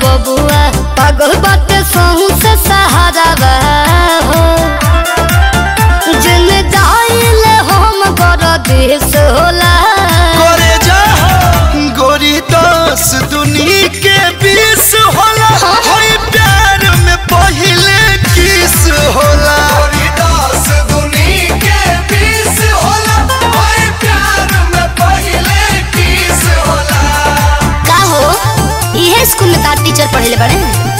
बबुआ पागल बाटे सहू से सहारा हो जिन जाइले हम कर देश होला करे जा गोरी दस दुनी के बीस होला होई प्यार में पहिले किस होला गोरी दस दुनी के बीस होला होई प्यार में पहिले किस होला का हो इहे स्कूल में तार टीचर पढ़ेले बड़े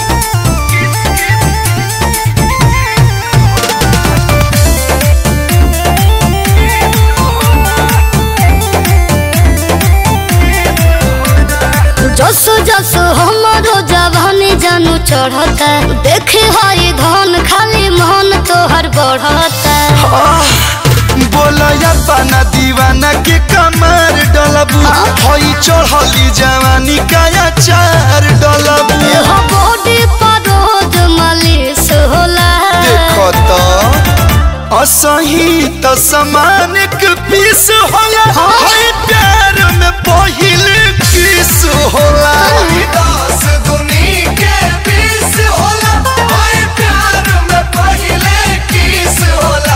जसो जसो हमारो जवानी जानू चढ़ता देखे हरी धन खाली मन तोहर बढ़ता बोलया पाना दीवाना के कमर डलबू हई चढ़ली जवानी काया चार डलबू हो बॉडी पर रोज मालिश होला देखो तो असही त समान के पीस होला हई प्यार में पहिले किस होला दस दुनी के पीस होला हई प्यार में पहिले किस होला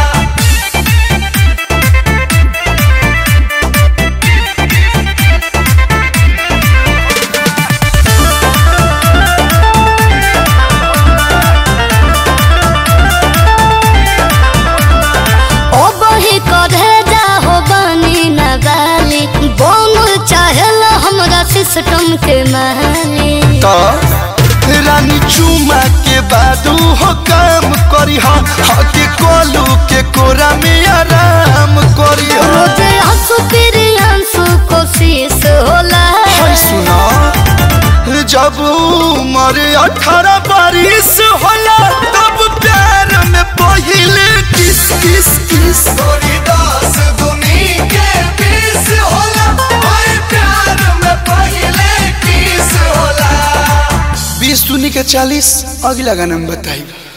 ओ बही करे जा हो बनी न गाली बोल चाहेला हमरा सिस्टम के माली तो रानी चुमा के बादू हो काम करी हा हके कोलू के कोरा में आराम करी हा रोजे हंसू फिर आंसू कोशिश होला हाय सुना जब उम्र अठारह बारिश होला तब प्यार में पहिले किस किस किस गोरी दास दुनी के बीस होला हाय प्यार में पहिले किस होला बीस दुनी के चालीस अगला गाना में बताइब